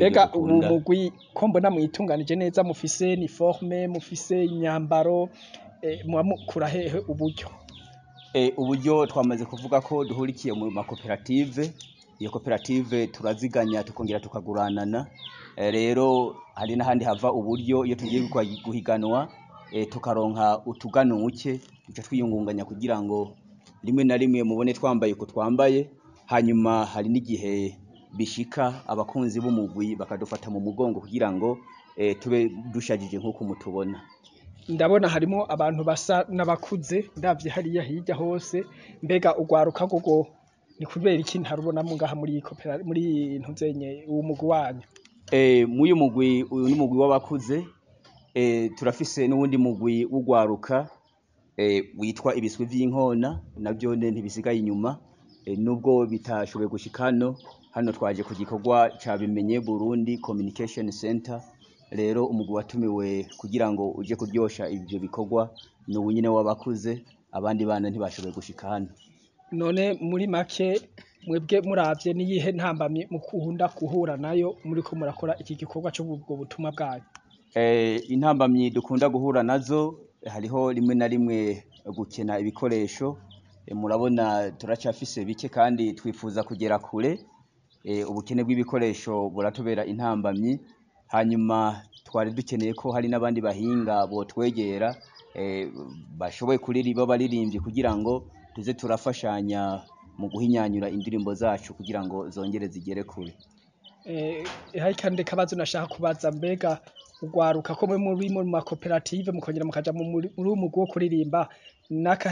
mbega ubu dukunda. mugwi ko mbona mwitunganije neza mufise uniforme mufise imyambaro eh, muba mukura hehe uburyo Eh, uburyo twamaze kuvuga ko duhurikiye mu makoperative iyo koperative turaziganya tukongera tukaguranana Eh, rero hari n'ahandi hava uburyo iyo tugiye gukwa- guhiganwa eh, tukaronka utuganuke duca twiyungunganya kugira ngo rimwe na rimwe mubone twambaye uko twambaye hanyuma hari n'igihe bishika abakunzi b'umugwi bakadufata mu mugongo kugira ngo eh, tube dushajije nk'uko mutubona ndabona harimo abantu basa n'abakuze ndavye hariya hirya hose mbega ugwaruka gogo ni kubera iki ntarubonamo ngaha muri iyi kopera muri ntuzenye uwo mugwi wanyu Eh, muyu mugwi uyu ni mugwi w'abakuze eh, turafise n'uwundi mugwi w'ugwaruka eh, witwa ibiswi vy'inkona navyo ne ntibisigaye inyuma eh, nubwo bitashoboye gushika hano hano twaje ku gikorwa ca bimenye Burundi Communication Center rero umugwi watumiwe kugira ngo uje kuryosha ivyo bikorwa ni uwu nyene w'abakuze abandi bana ntibashoboye gushika hano none muri make mwebwe muravye niyihe ntambamye mukunda guhura nayo muriko murakora iki gikorwa c'ubwo butumwa bwanyu Eh, intambamyi dukunda guhura nazo hariho rimwe na rimwe gukena ibikoresho Eh, murabona turacafise bike kandi twifuza kugera kure Eh, ubukene bw'ibikoresho buratubera intambamyi hanyuma twari dukeneye ko hari n'abandi bahinga botwegera eh, bashoboye kuririmba baririmbyi kugira ngo tuze turafashanya mu guhinyanyura indirimbo zacu kugira ngo zongere zigere kure Eh, hari kandi kabazo nashaka kubaza mbega ugwaruka ko mwe muri mu makoperative mukongera mukaja mu muri muri uwo mugwi wo kuririmba naka